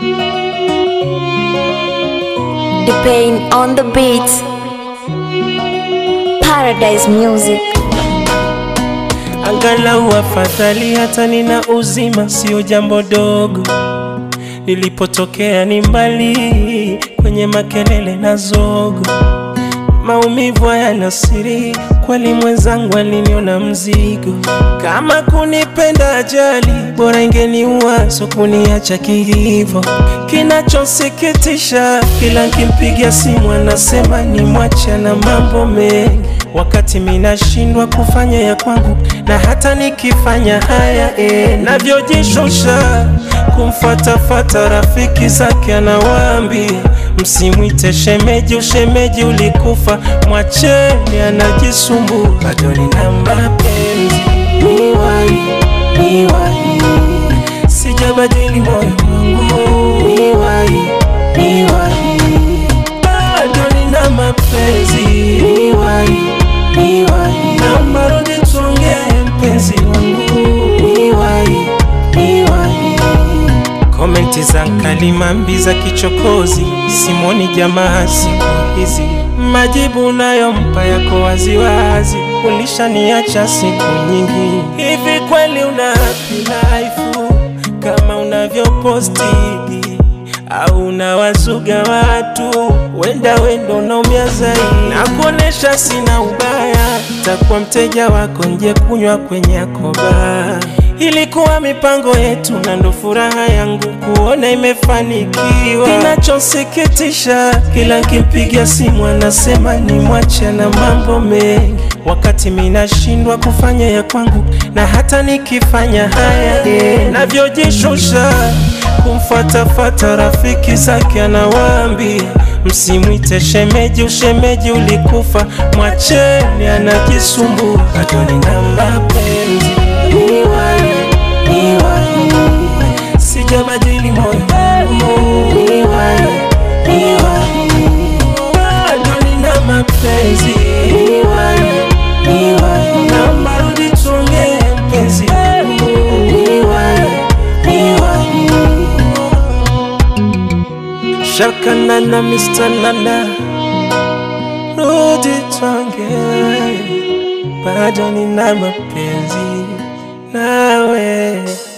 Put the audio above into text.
The pain on the beats. Paradise music. Angalau afadhali hata nina uzima, sio jambo dogo. Nilipotokea ni mbali, kwenye makelele na zogo, maumivu hayana siri. Kweli mwenzangu aliniona mzigo, kama kunipenda ajali, bora ingeniua, so kuniacha kihivo. Kinachosikitisha, kila nkimpigia simu anasema ni mwacha na mambo mengi, wakati minashindwa kufanya ya kwangu, na hata nikifanya haya eh, navyojishusha kumfatafata rafiki zake, anawaambia msimwite shemeji, ushemeji ulikufa, mwacheni anajisumbua, bado nina mapenzi niwai, niwai, sijabadili moyo wangu niwai, niwai, bado nina mapenzi niwai, niwai, naomba rudi tuongee mpenzi wangu niwai, niwai Komenti za kalimambi za kichokozi, simoni jamaa siku hizi, majibu unayompa yako waziwazi, ulishaniacha siku nyingi. Hivi kweli una happy life kama unavyoposti au unawazuga watu? Wenda wendo unaumia zaidi, na kuonesha sina ubaya, takuwa mteja wako nje kunywa kwenye yakoba Ilikuwa mipango yetu na ndo furaha yangu kuona imefanikiwa. Kinachosikitisha, kila nkimpigia simu anasema ni mwache na mambo mengi, wakati minashindwa kufanya ya kwangu, na hata nikifanya haya eh, navyojishusha kumfatafata rafiki zake, anawaambia msimwite shemeji, ushemeji ulikufa, mwacheni anajisumbua, bado nina mapenzi niwai, niwai, sijabadili moyo wangu niwai, niwai, bado nina mapenzi niwai, niwai, naomba rudi tuongee mpenzi wangu niwai, niwai, Shaka Nana, Mr. Nana, rudi tuongee, bado nina mapenzi nawe.